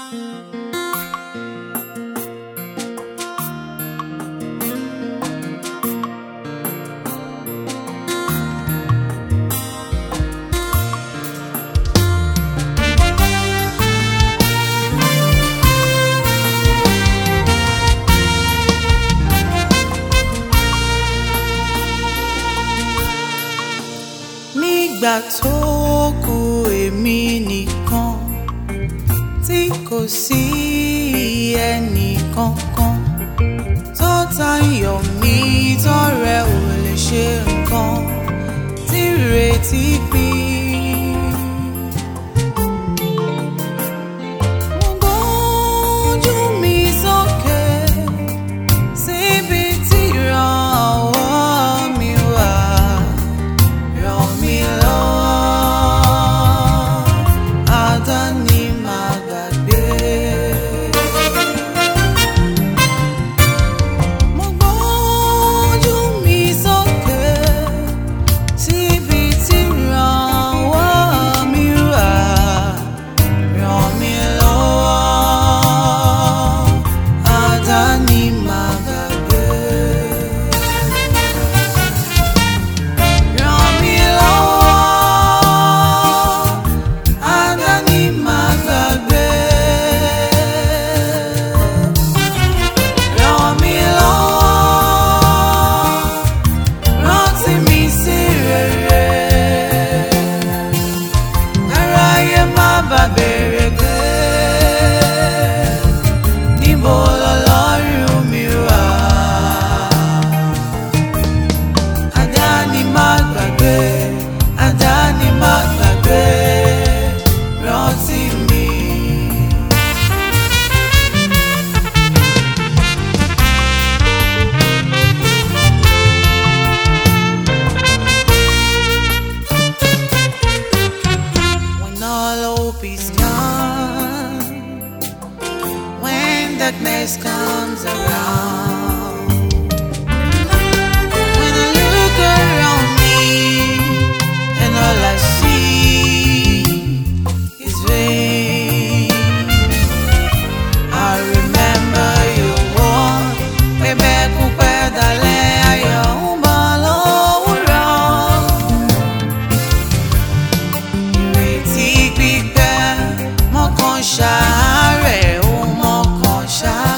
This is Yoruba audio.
nígbà tó kù èmi nìkan tí kò sí ẹnì kankan tó tayọ̀ mí tọrẹ ò lè ṣe nǹkan tí ìrètí pín. Mo gbójú mi sókè síbi tí ìrànwọ́ mi wà. Ràn mí lọ́wọ́, àdáni má gbàgbé. Mo gbójú mi sókè síbi tí ìrànwọ́ mi wà. Ràn mí lọ́wọ́, àdáni má gbàgbé. Ràn mí lọ́wọ́, àdáni má gbàgbé. Ràn mí lọ́wọ́, rántí mi sí rere. Aráyé má bà bèrè pé níbo lọ́lọ́run mi wà. Àdáni má gbàgbé, àdáni má gbàgbé, rántí mi. When all hope is gone, when darkness comes around, when I look around me and all I see is vain, I remember you warned, "Pẹ̀bẹ̀kún pẹ́ dalẹ́, ayọ̀ ń bọ̀ lówùrọ̀." ìrètí pípẹ́ mọ́kàn ṣàárẹ̀ ó mọ́kàn ṣàárẹ̀.